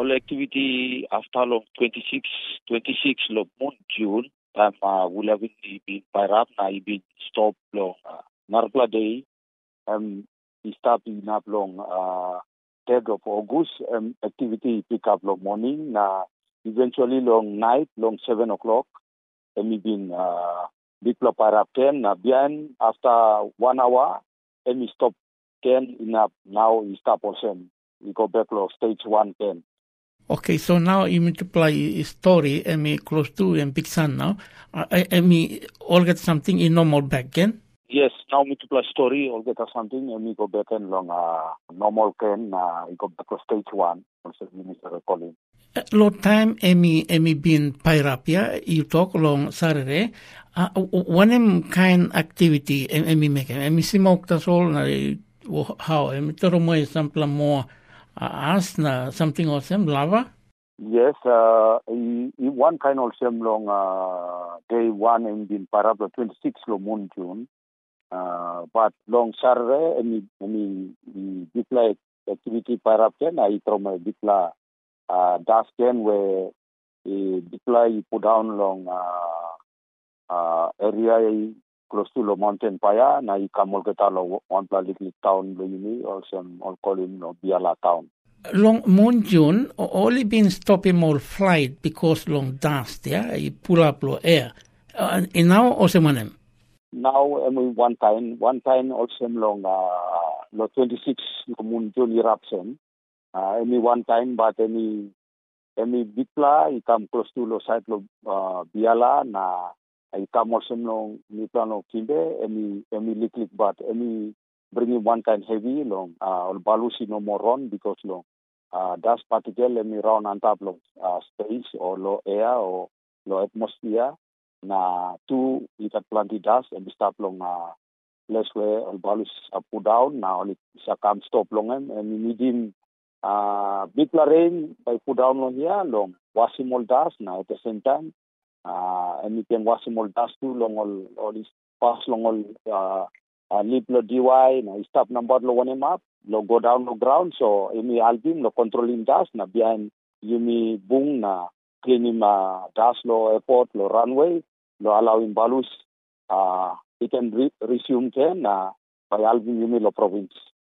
all activity after long 26, 26 long month June, time uh, will have been pirap na ibin stop long uh, Narpla Day, um, stop in up long uh, 3rd of August, um, activity pick up long morning na eventually long night, long 7 o'clock, and been uh, big pirap 10 na bien after one hour, and stop 10 enough, now we stop also. We go back to stage 1 10. Okay, so now you multiply a story and me close to and big sun now. Uh, and me all get something in normal back again. Yes, now multiply story, all get us something, and we go back and long uh, normal can, uh, we go back to stage 1, also Minister calling. Uh, Lot time emi emi bin pirapia you talk long Saturday. Uh, one kind activity emi make emi simok tasol na how emi toro mo sampla mo uh, as na something awesome lava. Yes, uh, i, i one kind of same long uh, day one in bin parabla 26 lo moon June. Uh, but long Saturday, emi emi i dikla activity parapken I trauma dikla uh, dasken where i dikla i put down long uh, uh, area close to lo mountain paya na i kamol kita lo one little town lo ini also all call him lo Biala town. Long moon June, only been stopping all flight because long dust, yeah, you pull up lo air. Uh, and now also manem. Now I mean one time, one time also long uh, lo 26 lo moon June eruption. Uh, any one time, but any any bitla, i come close to lo site lo uh, Biala na I come also long ni plano kimbe, any any liquid but any bringing one kind heavy long uh, balusi no more run because long uh, dust particle let me round on top of uh, space or low air or low atmosphere na two ikat plenty dust and stop long uh, place where all balus uh, put down now only sa come stop long em and we need him uh, big la rain by put down long here long washing all dust now at the same time uh, and we can washing all dust too long all all this pass long all uh, uh, lip lo DY na stop number lo one map lo go down lo ground so imi album lo controlling dust na behind yumi bung na cleaning uh, dust lo airport lo runway lo allowing balus uh, he can re- resume can na by album yumi lo province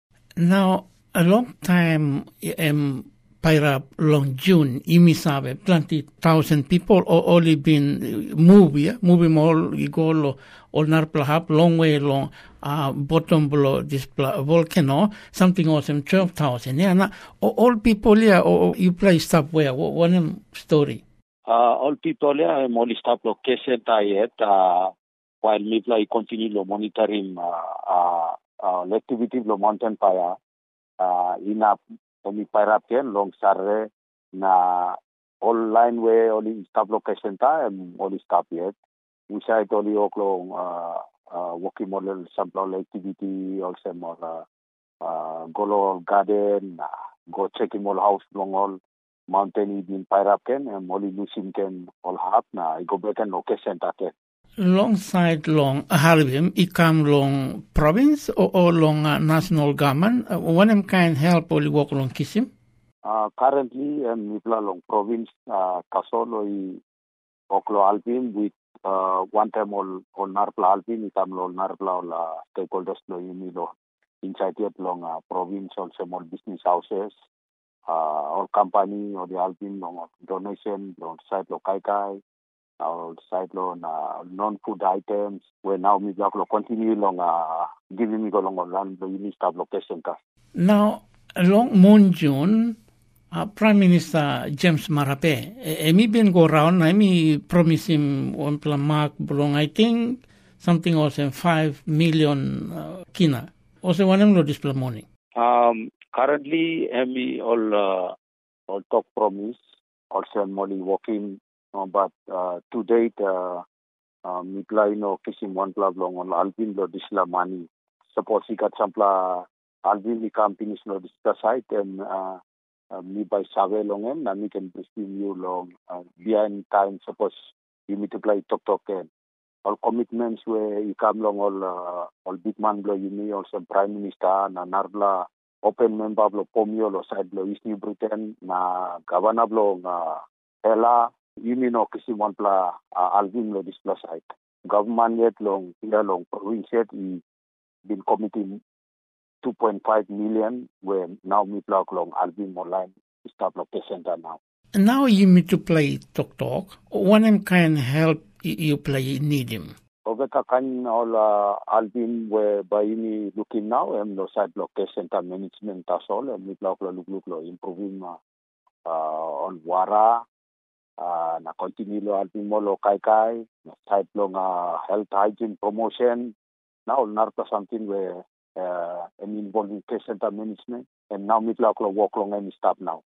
Now, a long time um, Paira long June, imisabe, plenty thousand people or only been move, yeah, moving all, you go lo, all narplahap, long way long, uh, bottom below this pla- volcano, something awesome, 12,000, yeah, na, all, all people, yeah, or you play stuff where, what, one story. uh, all people yeah, I'm only stop location yet uh, while me play continue lo monitoring uh, uh, uh, activity lo mountain fire uh, ina only para ken long sarre na all line way only stop location ta and only stop yet we side only oklo uh, uh, walking model sample activity also more uh, uh, go lo garden uh, go check in all house long all mountain ibin pairap ken and only losing ken all hap na i go back and location ta ken Long side long Harbim, ikam long province or, or long uh, national government, uh, one of kind help only work long kisim. Uh, currently, um, Nipla Long Province, uh, Kasolo, i Oklo Alpin with uh, one time all, all Narpla Alpin, itam lo Narpla all uh, stakeholders lo yumi lo inside yet long uh, province, also small business houses, uh, or company or the Alpin long donation, long side lo Kai Kai, or side lo na non-food items, where now mi block lo continue long uh, giving me go long on land lo yumi stop location ka. Now, along Moon June, uh, Prime Minister James Marape, eh, emi been go around, emi promise him one plan mark belong, I think, something also five million uh, kina. Also, one lo display morning. Um, currently, Emmy all uh, all talk promise, also I'm only working, uh, but uh, to date, uh, uh, mitla ino kisim one club long on Alvin lo disla money. Suppose he got some pla Alvin ni companies lo disla site and uh, uh, me by save long em, na me can receive you long uh, behind time. Suppose you need to play talk talk and all commitments where you come long all uh, all big man blow you me also prime minister na narbla open member lo pomio lo side lo East New Britain na governor lo nga hela imino kisimon pla uh, alvin lo display site government yet long pila long province yet i been committing 2.5 million where now mi pla long alvin online start lo center now now you need to play talk talk one kind help you play need him Oveka kan all uh, Alvin we by ini looking now em lo side location ta management ta sol em mi lo look look lo improving uh, uh, on wara uh, na continue lo Alvin mo lo kai kai na side lo nga health hygiene promotion now narta something where uh, em involving case center management and now mi lo work long em stop now